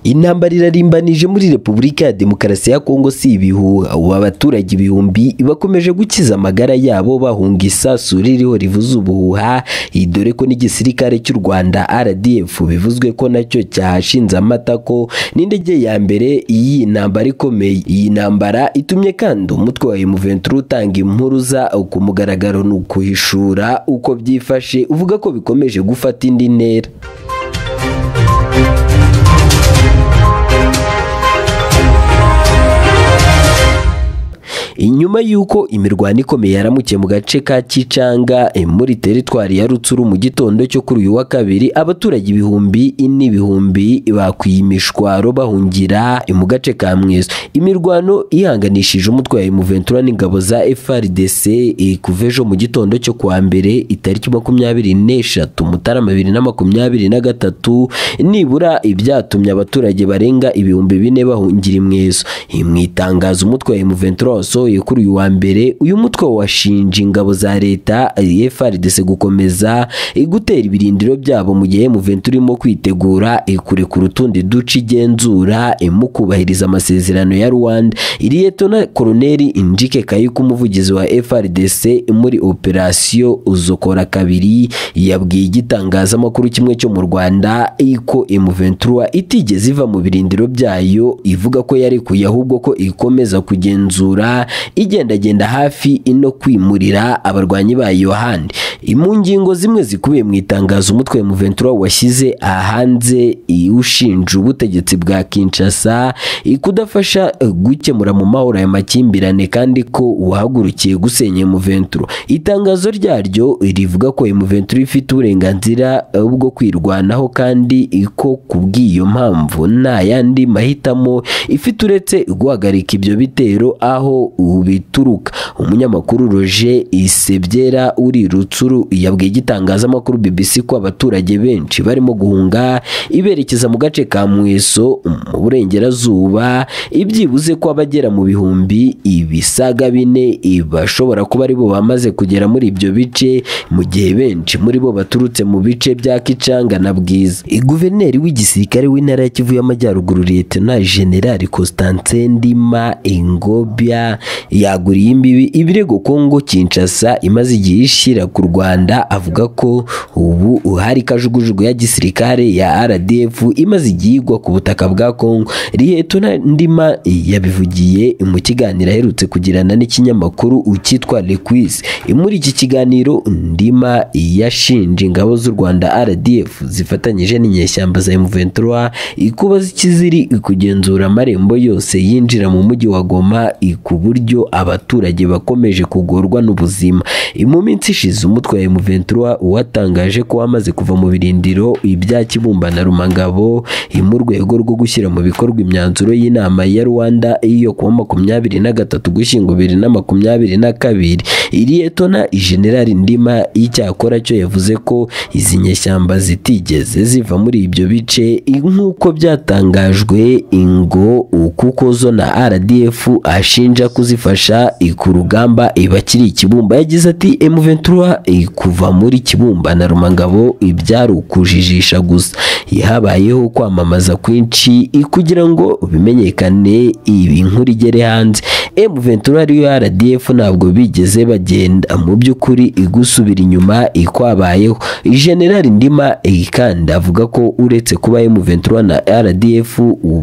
intambara irarimbanije muri repubulika ya demokarasi ya kongo si ibihuha ubu abaturage ibihumbi bakomeje gukiza amagara yabo bahunga isasu ririho rivuza ubuhuha dore ko n'igisirikare cy'u rwanda rdf bivuzwe ko nacyo cyahashinze amatako n'indege ya mbere y'iyi ntambara ikomeye iyi ntambara itumye kandi umutwe wa M23 utanga impuruza ku mugaragaro ni ukuhishura uko byifashe uvuga ko bikomeje gufata indi ntera inyuma y'uko imirwano ikomeye yaramukiye mu gace ka Kicanga muri teritwari ya Rutsuru mu gitondo cyo kuri uyu wa kabiri abaturage ibihumbi n'ibihumbi bakwiye imishwaro bahungira mu gace ka Mweso imirwano ihanganishije umutwe wa M23 n'ingabo za FARDC kuva ejo mu gitondo cyo kuwa mbere itariki makumyabiri n'eshatu Mutarama bibiri na makumyabiri na gatatu nibura ibyatumye abaturage barenga ibihumbi bine bahungira Mweso mu itangazo umutwe wa M23 wasohoye kuri uyu wa mbere uyu mutwe washinja ingabo za leta FARDC gukomeza gutera ibirindiro byabo mu gihe M23 irimo kwitegura kurekura utundi duce igenzura mu kubahiriza amasezerano ya Rwanda Liyetona Koloneli Njike Kayiko umuvugizi wa FARDC muri operasiyo uzokora kabiri yabwiye igitangazamakuru kimwe cyo mu Rwanda ko M23 itigeze iva mu birindiro byayo ivuga ko yarekuye ahubwo ko ikomeza kugenzura igendagenda hafi no kwimurira abarwanyi ba yohani mu ngingo zimwe zikubiye mu itangazo umutwe wa M23 washyize ahanze ushinja ubutegetsi bwa Kinshasa kudafasha gukemura mu mahoro aya makimbirane kandi ko uhagurukiye gusenya M23 itangazo ryaryo rivuga ko M23 ifite uburenganzira bwo kwirwanaho kandi ko kubw'iyo mpamvu nta yandi mahitamo ifite uretse guhagarika ibyo bitero aho bituruka umunyamakuru Roger Isebyera uri Rutsuru yabwiye igitangazamakuru BBC ko abaturage benshi barimo guhunga iberekeza mu gace ka Mweso mu burengerazuba ibyibuze ko abagera mu bihumbi ibisaga bine bashobora kuba aribo bamaze kugera muri ibyo bice mu gihe benshi muri bo baturutse mu bice bya Kicanga na Bwiza guverineri w'igisirikare w'intara ya Kivu y'Amajyaruguru Lieutenant General Constantin Ndima Ingobya yaguriye imbibi ibirego Kongo Kinshasa imaze igihe ishyira ku Rwanda avuga ko ubu hari kajugujugu ya gisirikare ya RDF imaze igihe igwa ku butaka bwa Kongo Liyetona Ndima yabivugiye mu kiganiro aherutse kugirana n'ikinyamakuru cyitwa Lequis muri iki kiganiro Ndima yashinje ingabo z'u Rwanda RDF zifatanyije n'inyeshyamba za M23 kuba zikiziri kugenzura amarembo yose yinjira mu mujyi wa Goma ku buryo abaturage bakomeje kugorwa n'ubuzima mu minsi ishize umutwe wa M23 watangaje ko wamaze kuva mu birindiro ibya Kibumba na Rumangabo mu rwego rwo gushyira mu bikorwa imyanzuro y'inama ya Rwanda iyo kuwa makumyabiri na gatatu gushyingo bibiri na makumyabiri na kabiri Liyetona Generali Ndima icyakora cyo yavuze ko izi nyeshyamba zitigeze ziva muri ibyo bice nk'uko byatangajwe ingo kuko zo na RDF ashinja kuzifasha ku rugamba bakiri ikibumba yagize ati M23 kuva muri kibumba na rumangabo ibyari ukujijisha gusa habayeho kwamamaza kwinshi kugira ngo bimenyekane iyi nkuru igere hanze M23 ariyo RDF ntabwo bigeze bagenda mu by'ukuri gusubira inyuma kwabayeho General Ndima kandi avuga ko uretse kuba M23 na RDF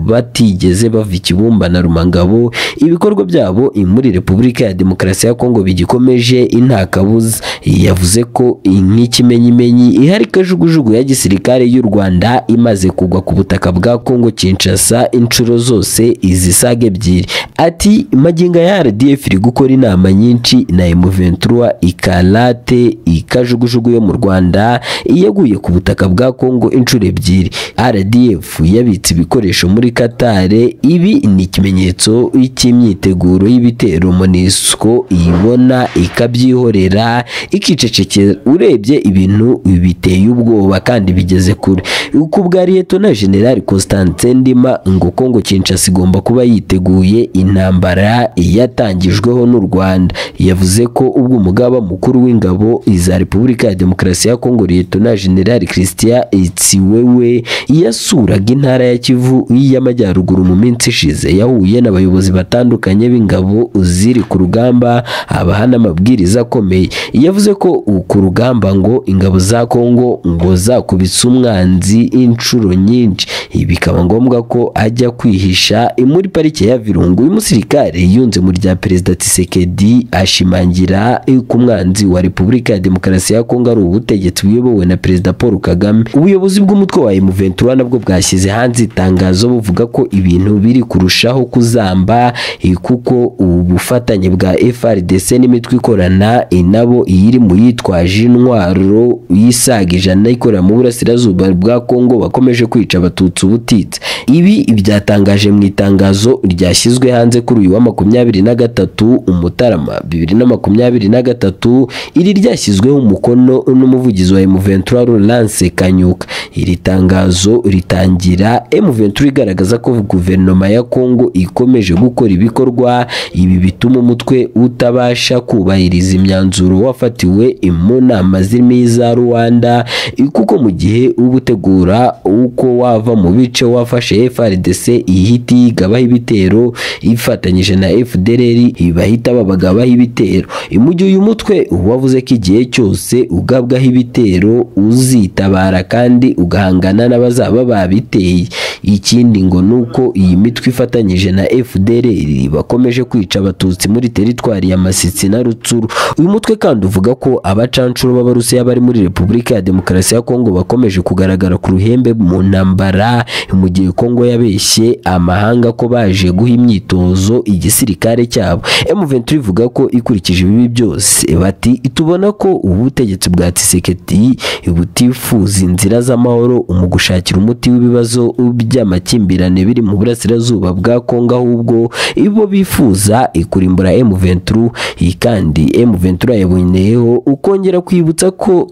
batigeze bava ikibumba na rumangabo ibikorwa byabo muri Repubulika ya Demokarasi ya Kongo bigikomeje intakabuza yavuze ko nk'ikimenyimenyi ihari kajugujugu ya gisirikare y'u Rwanda imaze kugwa ku butaka bwa Kongo Kinshasa inshuro zose izisaga ebyiri ati maginga ya RDF iri gukora inama nyinshi na M23 ikarate ikajugujugu yo mu Rwanda iyaguye ku butaka bwa Kongo inshuro ebyiri RDF yabitse ibikoresho muri Qatar ibi ni ikimenyetso cy'imyiteguro y'ibitero MONUSCO ibona ikabyihorera ikicecekera urebye ibintu biteye ubwoba kandi bigeze kure uko ubwa Liyetona General Constantin Ndima ngo Kongo Kinshasa igomba kuba yiteguye intambara yatangijweho n'u Rwanda yavuze ko ubwo umugaba mukuru w'ingabo za Repubulika ya Demokarasi ya Kongo Liyetona General Christian Itsiwewe yasuraga intara ya Kivu y'Amajyaruguru mu minsi ishize yahuye n'abayobozi batandukanye b'ingabo ziri ku rugamba abaha n'amabwiriza akomeye yavuze ko ku rugamba ngo ingabo za Kongo ngo zakubise umwanzi inshuro nyinshi bikaba ngombwa ko ajya kwihisha muri parike ya Virungu uyu musirikare yunze mu rya perezida Tshisekedi ashimangira ko umwanzi wa Repubulika ya Demokarasi ya Kongo ari ubutegetsi buyobowe na perezida Paul Kagame ubuyobozi bw'umutwe wa M23 nabwo bwashyize hanze itangazo buvuga ko ibintu biri kurushaho kuzamba eh, kuko ubufatanye bwa FRDC n'imitwe ikorana eh, nabo iyiri mu yitwaje intwaro yisaga ijana ikorera mu burasirazuba bwa Kongo bakomeje kwica abatutsi ubutitsa ibi byatangaje mu itangazo ryashyizwe hanze kuri uyu wa makumyabiri na gatatu Umutarama bibiri na makumyabiri na gatatu iri ryashyizweho umukono n'umuvugizi wa M23 Laurence Kanyuka iri tangazo ritangira M23 igaragaza ko guverinoma ya Kongo ikomeje gukora ibikorwa ibi bituma umutwe utabasha kubahiriza imyanzuro wafatiwe mu nama zirimo iza Rwanda kuko mu gihe uba utegura uko wava mu bice wafashe FRDC ihita yigabaho ibitero ifatanyije na FDLR bahita babagabaho ibitero mu gihe uyu mutwe wavuze ko igihe cyose ugabwaho ibitero uzitabara kandi ugahangana n'abazaba babiteye ikindi ngo ni uko iyi mitwe ifatanyije na FDLR bakomeje kwica abatutsi muri teritwari ya Masisi na Rutsuru uyu mutwe kandi uvuga ko abacanshuro b'Abarusiya bari muri Repubulika ya Demokarasi ya Kongo bakomeje kugaragara ku ruhembe mu ntambara mu gihe Kongo yabeshye amahanga ko baje guha imyitozo igisirikare cyabo M23 ivuga ko ikurikije ibibi byose bati tubona ko ubutegetsi bwa Tshisekedi butifuza inzira z'amahoro mu gushakira umuti w'ibibazo by'amakimbirane biri mu burasirazuba bwa Kongo ahubwo ibo bifuza ikurimbura M23 iyi kandi M23 yaboneyeho ukongera kwibutsa ko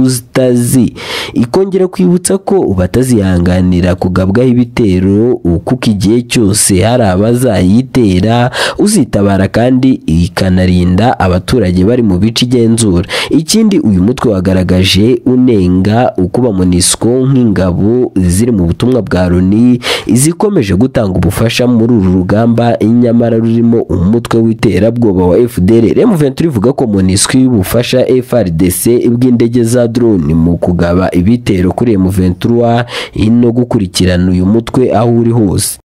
ututazi ikongera kwibutsa ko batazihanganira kugabwaho ibitero kuko igihe cyose hari abazayitera uzitabara kandi ikanarinda abaturage bari mu bice igenzura ikindi uyu mutwe wagaragaje unenga ukuba MONUSCO nk'ingabo ziri mu butumwa bwa Loni zikomeje gutanga ubufasha muri uru rugamba nyamara rurimo umutwe w'iterabwoba wa FDLR M23 ivuga ko MONUSCO y'ubufasha FRDC bw'indege za drone mu kugaba ibitero kuri M23 no gukurikirana uyu mutwe aho uri hose